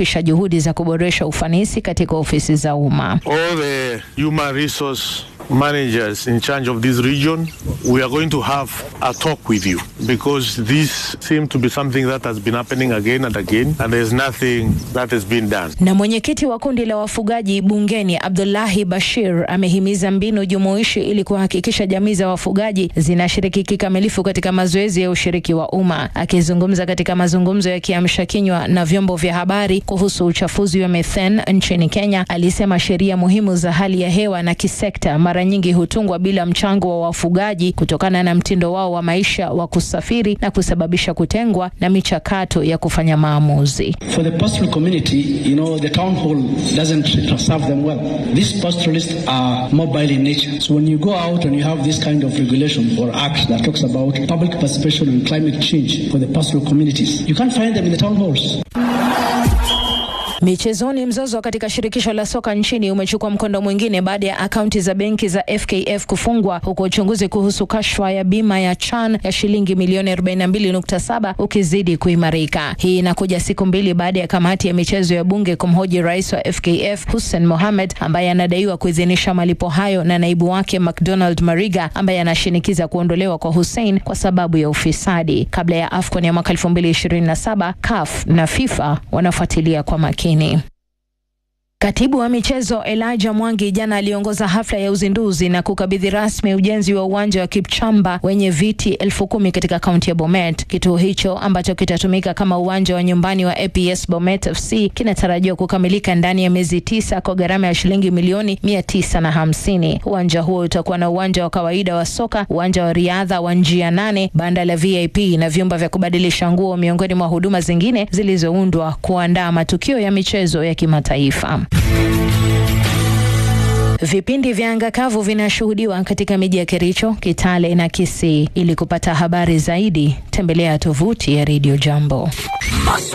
kudhoofisha juhudi za kuboresha ufanisi katika ofisi za umma. all the human resource managers in charge of this region, we are going to have a talk with you because this seems to be something that has been happening again and again, and there's nothing that has been done. Na mwenyekiti wa kundi la wafugaji bungeni Abdullahi Bashir amehimiza mbinu jumuishi ili kuhakikisha jamii za wafugaji zinashiriki kikamilifu katika mazoezi ya ushiriki wa umma. Akizungumza katika mazungumzo ya kiamsha kinywa na vyombo vya habari kuhusu uchafuzi wa methane nchini Kenya, alisema sheria muhimu za hali ya hewa na kisekta mara nyingi hutungwa bila mchango wa wafugaji kutokana na mtindo wao wa maisha wa kusafiri na kusababisha kutengwa na michakato ya kufanya maamuzi. For the pastoral community, you know, the town hall doesn't serve them well. These pastoralists are mobile in nature. So when you go out and you have this kind of regulation or act that talks about public participation in climate change for the pastoral communities, you can't find them in the town halls. Michezoni, mzozo katika shirikisho la soka nchini umechukua mkondo mwingine baada ya akaunti za benki za FKF kufungwa huku uchunguzi kuhusu kashfa ya bima ya Chan ya shilingi milioni 42.7 ukizidi kuimarika. Hii inakuja siku mbili baada ya kamati ya michezo ya bunge kumhoji rais wa FKF Hussein Mohamed ambaye anadaiwa kuidhinisha malipo hayo na naibu wake McDonald Mariga ambaye anashinikiza kuondolewa kwa Hussein kwa sababu ya ufisadi. Kabla ya AFCON ya mwaka 2027 CAF na FIFA wanafuatilia kwa makini. Katibu wa michezo Elijah Mwangi jana aliongoza hafla ya uzinduzi na kukabidhi rasmi ujenzi wa uwanja wa Kipchamba wenye viti elfu kumi katika kaunti ya Bomet. Kituo hicho ambacho kitatumika kama uwanja wa nyumbani wa APS Bomet FC kinatarajiwa kukamilika ndani ya miezi tisa kwa gharama ya shilingi milioni mia tisa na hamsini. Uwanja huo utakuwa na uwanja wa kawaida wa soka, uwanja wa riadha wa njia nane, banda la VIP na vyumba vya kubadilisha nguo, miongoni mwa huduma zingine zilizoundwa kuandaa matukio ya michezo ya kimataifa. Vipindi vya anga kavu vinashuhudiwa katika miji ya Kericho, Kitale na Kisii. Ili kupata habari zaidi, tembelea tovuti ya Radio Jambo.